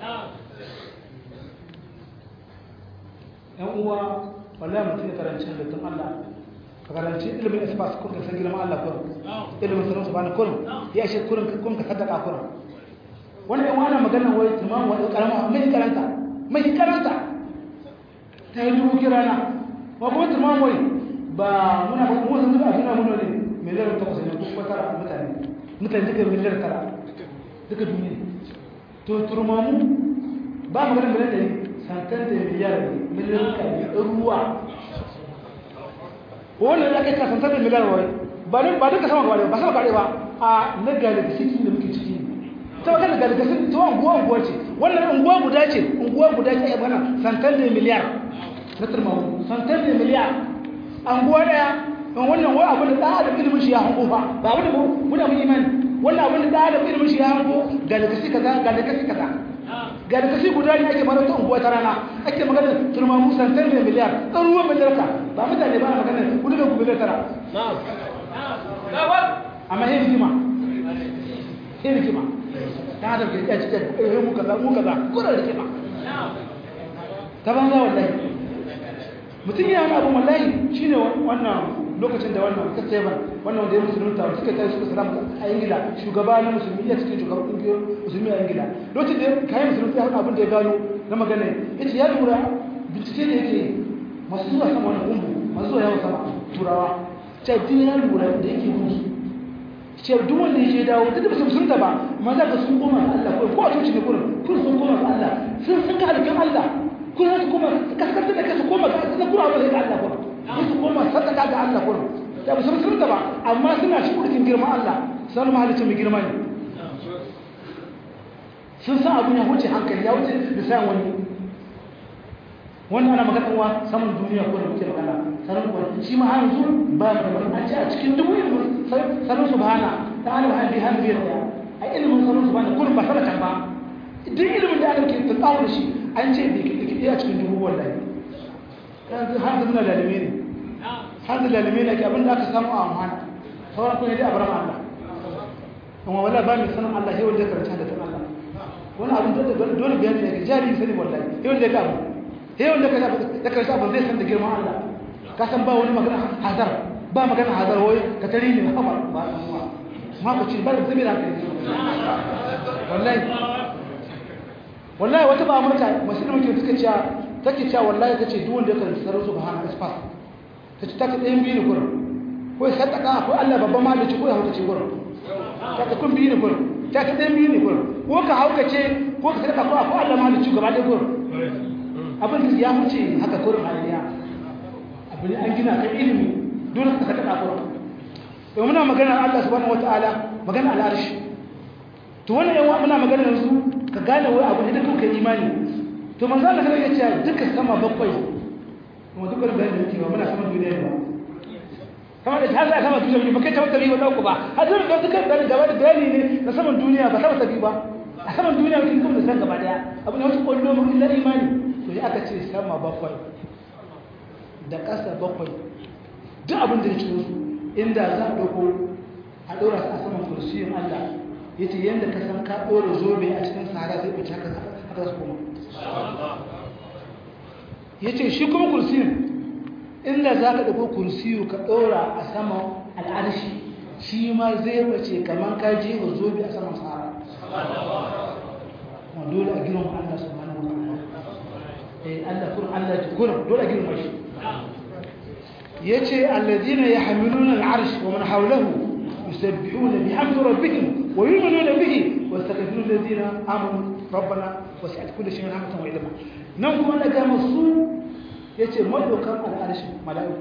B: yan uwa wallahi mutum ya karanci halittun Allah ka karanci ilimin ispas kun ka san girman Allah kun ilimin sanin su bani kun ya shi kurin kun ka sadaka kun wannan yan wani magana wai tumamu wani karama mai karanta mai karanta ta yi dubu kirana ma kuma tumamu wai ba muna ba mu san a duniya mun ne miliyar takwas ne ko tara mutane mutane duka miliyar tara duka duniya to turmamu ba magana miliyar ɗari santan da miliyar miliyan kari ruwa wannan da kai ka santan da miliyar wai ba ne ba duka sama gaba ba sama gaba ba a na galaxy da muke ciki ta magana galaxy ta unguwa unguwa ce wannan unguwa guda ce unguwa guda ce ai bana santan da miliyar na turmamu santan da miliyar unguwa daya don wannan wai abin da da adam ilimin shi ya hango fa ba abin da muna mun imani wannan abin da da adam ilimin shi ya hango galaxy kaza galaxy kaza ga da kashi guda ne ake mara ta unguwa ta rana ake magana turmamu santar da miliyar ɗan ruwan miliyar ka ba mutane ba na magana kudu da kuma tara amma yin hikima yin hikima ta da ke yaci da ƙarfi mu kaza mu kaza kuna da hikima ta banza wallahi mutum ya wani abu wallahi shine wannan lokacin da wannan ta tsaye wannan wanda ya musulunta suka tsaye suka salamu a ingila shugaba na musulmi ya cikin shugaban kungiyar musulmi a ingila lokacin da kayan musulunta ya abin da ya gano na magana ya ce ya lura bincike da yake masu zuwa sama wani kumbu masu zuwa yawon sama turawa ce duk ya lura da yake musu ce duk wanda ya je dawo duk da musulunta ba ma za ka sun koma ga Allah ko a coci ne kurin kun sun koma ga Allah sun sun ga halittar Allah kun za su koma kaskantar da kasu koma ga Allah kuna abin da ya ga Allah kurin su koma sadaka ga Allah kurin da ba su musulunta ba amma suna shi kurkin girma Allah sun mahalicin mai girma ne sun san abin ya wuce hankali ya wuce da sayan wani wannan ana magana wa saman duniya ko da muke magana sanin ko shi ma har yanzu ba da magana an ce a cikin dubu ilimin sanin subhana ta alim hadi har biyar da a ilimin sanin subhana kullum ba sadaka ba duk ilimin da aka ke tunkawo da shi an ce bai kiɗi kiɗi a cikin dubu wallahi yanzu har da lalime ne har da lalime ne ke abin da aka samu a amfana sauran kuma dai a bar Allah amma wallahi ba mai sanin Allah sai wanda ya karanta da tun Allah wani abin da dole bayani ne jari sani wallahi sai wanda ya ga abu sai wanda ya karanta abin zai san da girman Allah ka san ba wani magana hazar ba magana hazar wai ka tari ne haba ba ma ku ci ba da zabi da wallahi wallahi wata ba amurka musulmi ke suka cewa take cewa wallahi tace duk wanda ya karanta sarar subhana isfas tace take ɗayan biyu ne gurin ko ya sadaka ko Allah babban malici ko ya hauka ce gurin take kun biyu ne gurin take ɗayan biyu ne gurin ko ka hauka ce ko ka sadaka ko ko Allah malici gaba da gurin abin da ya huce haka gurin haliya abin an gina kan ilimi dole ka sadaka gurin to muna magana Allah subhanahu wataala magana al'arshi to wannan yawa muna magana yanzu ka gane wai abu ne da kuka imani to manzo Allah sai ya ce duka sama bakwai kuma duka bayan da cewa muna sama duniya ba kamar da ta za sama duniya ba kai ta wata biyu ba ku ba har zai da duka bayan gaba da bayani ne na saman duniya ba sama tabi ba a saman duniya kin kuma da san gaba daya abu ne wata kullu mun illa imani to ya aka ce sama bakwai da ƙasa bakwai duk abin da ya cikin su inda za a dauko a dora su a saman kursiyin Allah yace yanda ka san ka dora zobe a cikin sahara sai ku haka haka su kuma yace shi kuma kursiyin inda za ka dauko kursiyu ka dora a saman al'arshi shi ma zai bace kaman ka je wa zobe a saman sahara kuma dole a girma Allah subhanahu wa ta'ala eh Allah kun Allah ji kun dole a girma shi yace alladhina yahmiluna al'arsh wa man hawlahu يسبحون بحمد ربهم ويؤمنون به واستغفرون الذين امنوا ربنا وسعت كل شيء رحمه وعلما nan kuma na ga masu yace madaukan al'arshi mala'iku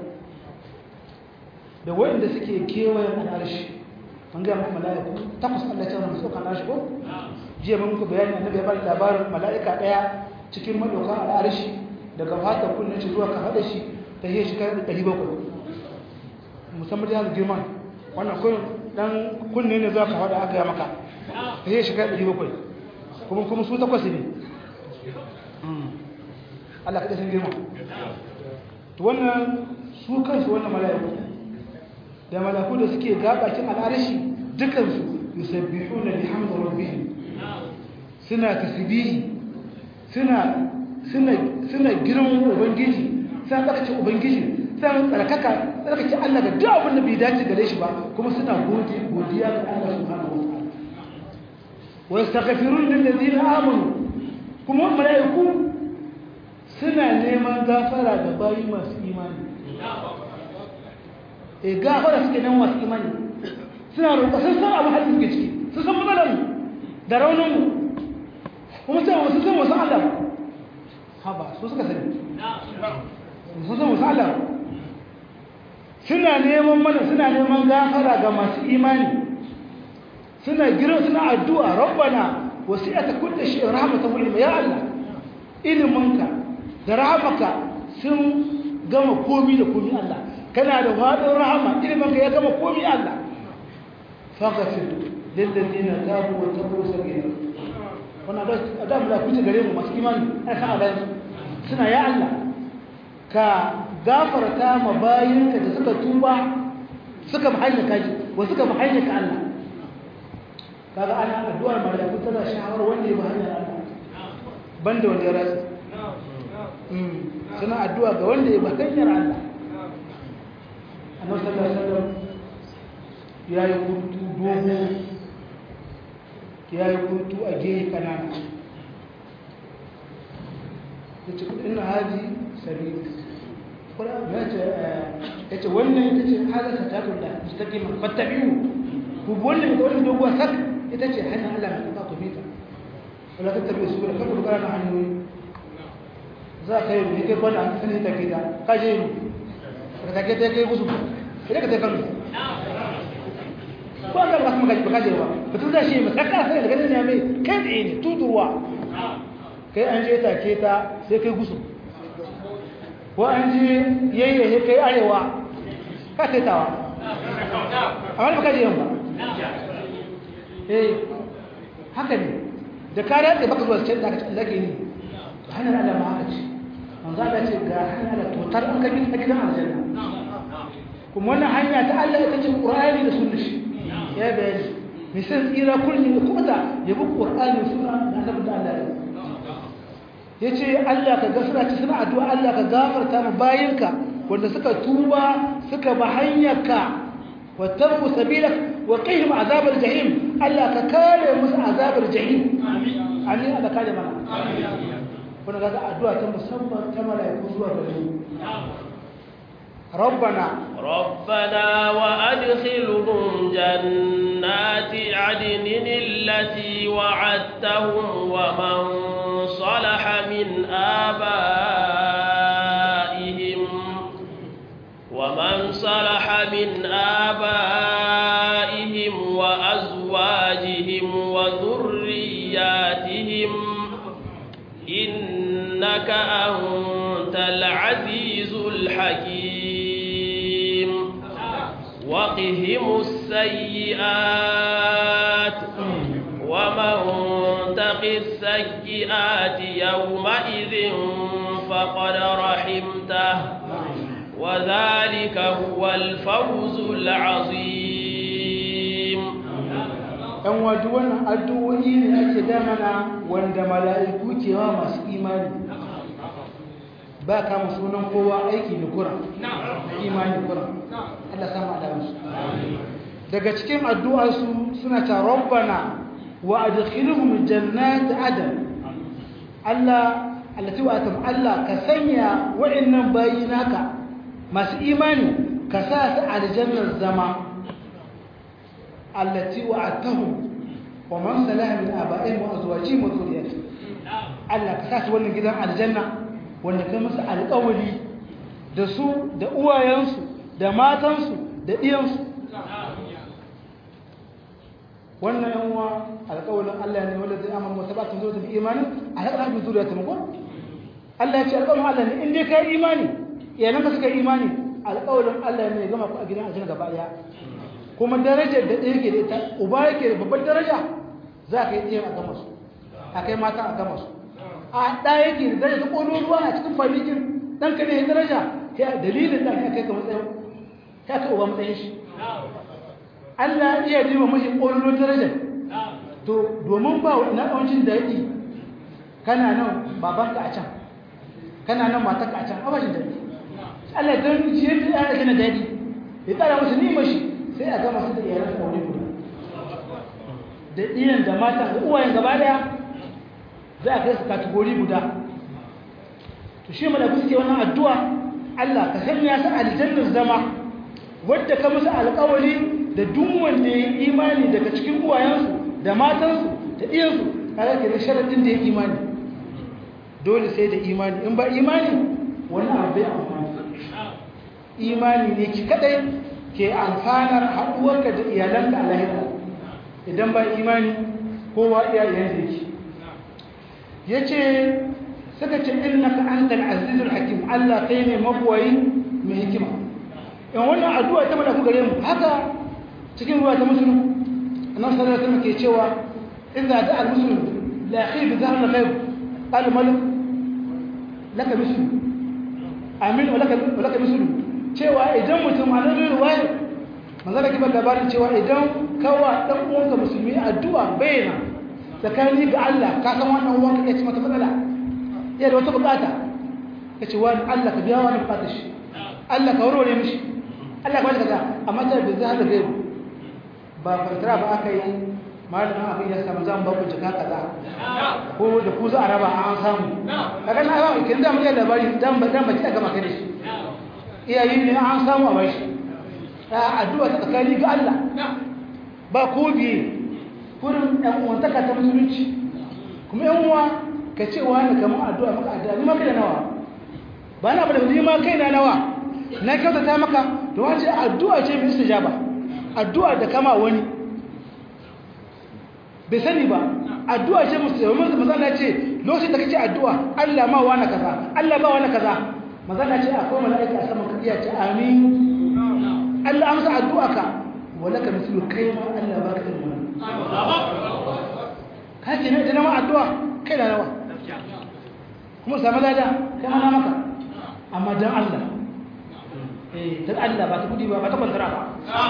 B: da wanda suke kewayen al'arshi an ga muku mala'iku takwas Allah ya tsara su kan al'arshi ko jiya mun muku bayani annabi ya bari labarin mala'ika daya cikin madaukan al'arshi daga fata kunne shi zuwa ka hada shi ta yi shi kai 700 musamman da girman wannan kun dan kunne ne za ka faɗa aka yi maka ta yi shiga 700 kuma kuma su takwas ne Allah kaɗa sun girma to wannan su kansu wannan mala'iku da mala'iku da suke gabakin al'arashi dukansu yusabbihu na bihamdu rabbihim suna tasbihi suna suna suna girman ubangiji suna tsarkace ubangiji suna tsarkaka tsarkake Allah da duk abin da bai dace gare shi ba kuma suna godiya ga Allah subhanahu wa ta'ala wa yastaghfirun lil ladina amanu kuma malaiku suna neman gafara ga bayi masu imani eh gafara suke nan masu imani suna roƙa sun san abu hadin suke ciki sun san matsalar da raunin mu kuma sai wasu san wasu Allah ha ba su suka sani sun san wasu Allah suna neman mana suna neman gafara ga masu imani suna gira suna addu'a rabbana wasi'ata kulli shay'in rahmatan wa ilma ya Allah ilminka da rahmaka sun gama komi da komi Allah kana da wadin rahama ilminka ya gama komi Allah faghfir lil ladina tabu wa tabu sabila wannan da adam da kuce gare mu masu imani ai sa Allah suna ya Allah ka gafarta ma bayinka da suka tuba suka mahallaka ji wa suka mahallaka Allah kaga ana addu'ar malaiku tana shawar wanda ya ba hanyar Allah banda wanda ya rasu mm suna addu'a ga wanda ya ba hanyar Allah annabi sallallahu alaihi wasallam yayi kuntu dogo yayi kuntu a gehe kanana yace inna hadi sabili ya ce wannan ita ce halasta ta kula mustaqima fattabi'u ku wannan da wannan doguwa sak ita ce hanyar Allah mai ka tafi ta wala ta tabi su da kada ku kana hanyoyi za ka yi ne kai kwana sani ta gida ka je mu ka take ta kai gusu idan ka ta kanu ko Allah ba kuma ka je ba mutum zai shi masaka sai daga nan ya mai kai tsaye ne tudurwa kai an je take ta sai kai gusu ko an ji yayyaye kai arewa ka taitawa amma ba ka je yamma eh haka ne da ka daɗe baka zuwa cikin da ake yi hanyar Allah ma haka ce manzo Allah ce ga hanyar Allah totar an kabi a gidan aljanna kuma wannan hanya ta Allah ita ce Qur'ani da sunna shi ya bayani misal tsira kullum da kuma da yabi Qur'ani da sunna da annabi da Allah ya ce Allah ka gafara ci suna addu'a Allah ka gafarta mu bayinka wanda suka tuba suka ba hanyarka واتبعوا سبيلك وقهم عذاب الجحيم الا ككال مس عذاب الجحيم امين امين هذا كلمه امين كنا قاعد ادعاء تم مسمى كما لا يكون زوا ربنا
A: ربنا وادخلهم جنات عدن التي وعدتهم ومن صلح من آبائهم ومن صلح من آبائهم وأزواجهم وذرياتهم إنك أنت العزيز الحكيم وقهم السيئات ومن تق السيئات يومئذ فقد رحمته وذلك هو الفوز العظيم
B: ɗan waje wannan addu'o'i ne ake damana wanda mala'iku ke wa masu imani ba kama sunan kowa aiki da kura imani kura Allah sama adamusu daga cikin addu'arsu suna ta rabbana wa adkhilhum jannati adam Allah allati wa atam Allah ka sanya wa'annan bayi naka masu imani ka sa su aljannar zama allati wa'adtahum wa man salaha min aba'ihim wa azwajihim wa dhurriyyatihim Allah ka sa su wannan gidan aljanna wanda kai musu alƙawari da su da uwayensu da matansu da ɗiyansu wannan yan uwa alƙawarin Allah ne wanda zai amana wata batun zuwa da imanin a haɗa hajji zuriya ta mako Allah ya ce alƙawarin Allah ne in dai ka yi imani iyalan ka suka yi imani alƙawarin Allah ne ya gama ku a gidan aljanna gaba ɗaya kuma darajar da ɗaya ke da ita uba yake da babbar daraja za ka yi ɗiyan a gama su a kai mata a gama su a ɗa yake da daraja ta ƙolo ruwa a cikin famikin ɗan ka ne ya daraja ya dalilin ɗan ya kai ka matsayin ya kai uba matsayin shi Allah iya riba mashi ƙolo daraja to domin ba na ɗancin daɗi kana nan babanka a can kana nan matarka a can abashin daɗi Allah don ciyar da ya gina daɗi ya ƙara musu nima shi sai a gama su da iyalan da wani guda da iyan da mata da uwayen gaba daya za a kai su kategori guda to shi malaku suke wannan addu'a Allah ka sanya su aljannar zama wadda ka musu alƙawari da duk wanda ya yi imani daga cikin uwayensu da matansu da iyansu kaga ke da sharadin da ya imani dole sai da imani in ba imani wani abu bai amfani imani ne ki kadai ke amfanar haɗuwarka da iyalanka a lahira idan ba imani kowa iyayen da yake ya ce suka ce innaka antal azizul hakim Allah kai ne mabuwayi mai hikima in wannan addu'a ta mada ku gare mu haka cikin ruwa ta musulun annabi sallallahu alaihi wasallam ke cewa idza da'a al-muslim la yakhi bi dhahr al-ghaib qala malik laka mislu amin wa laka wa laka mislu cewa idan mutum a nan ruwaya manzo da kibar labarin cewa idan kawa dan uwanka musulmi addu'a bayyana tsakani ga Allah ka san wannan uwanka ya ci mata matsala ya da wata bukata kace wani Allah ka biya wani bukatar shi Allah ka warware mishi Allah ka bada kaza amma ta da zai gaibu ba fantara ba aka yi malamin abin ya samu zan ba ku jika kaza ko da ku za a raba an samu kaga na ba kin da mu da labari dan ba dan ba ki ga maka da shi iyayi ne an samu a bashi addu'a ta tsakani ga Allah ba ko biye kurin ɗan uwantaka ta musulunci kuma yan uwa ka ce wa ne kamar addu'a maka addu'a ni ma kai da nawa ba na bada ni ma kai na nawa na kyautata maka to wace addu'a ce mai istijaba addu'a da kama wani bai sani ba addu'a ce musulmi mazana ce lokacin da kake addu'a Allah ma wani kaza Allah ba wani kaza mazana ce akwai mala'ika a saman kariya ce amin Allah amsa addu'aka wala ka mislu kai ma Allah baka irin wannan haka ne da nama addu'a kai da nawa kuma samu lada kai mana maka amma dan Allah eh dan Allah ba ta kudi ba ba ta kwantara ba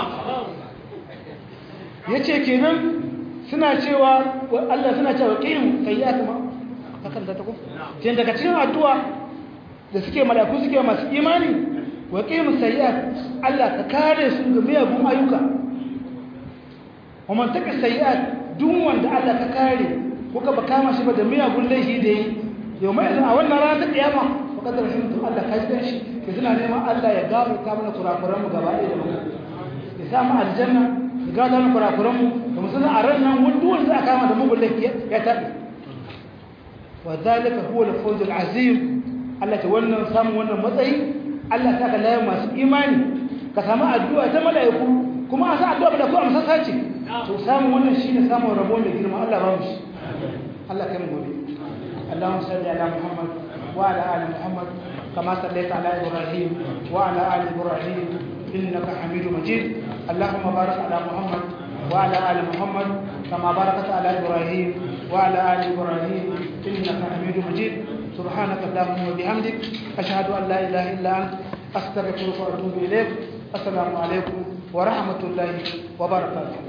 B: yace kenan suna cewa Allah suna cewa qim sayyatu ma kakan da ta ko sai daga cikin addu'a da suke malaku suke masu imani wa qim sayyat Allah ka kare su ga miyagun ayyuka wa man taka sayyat duk wanda Allah ka kare kuka ba kama shi ba da miyagun laifi da yi yau mai a wannan rana ta kiyama fa kadar hintu Allah ka ji shi ke suna neman Allah ya gafarta mana kurakuran mu gaba ɗaya da mu ya sa mu aljanna ya gafarta mana kurakuran mu da musulun a ran nan wani duwan za a kama da mugun laifi ya taɓi wa zalika huwa al-fawz al-azim Allah ta wannan samun wannan matsayi Allah ta ka laye masu imani ka samu addu'a ta mala'iku kuma a sa addu'a da ku amsa sace to samun wannan shine samun rabo mai girma Allah ba mu shi Allah kai mu gobe اللهم صل على محمد وعلى ال محمد كما صليت على ابراهيم وعلى ال ابراهيم انك حميد مجيد اللهم بارك على محمد وعلى ال محمد كما باركت على ابراهيم وعلى ال ابراهيم انك حميد مجيد سبحانك اللهم وبحمدك اشهد ان لا اله الا انت استغفرك واتوب اليك السلام عليكم ورحمه الله وبركاته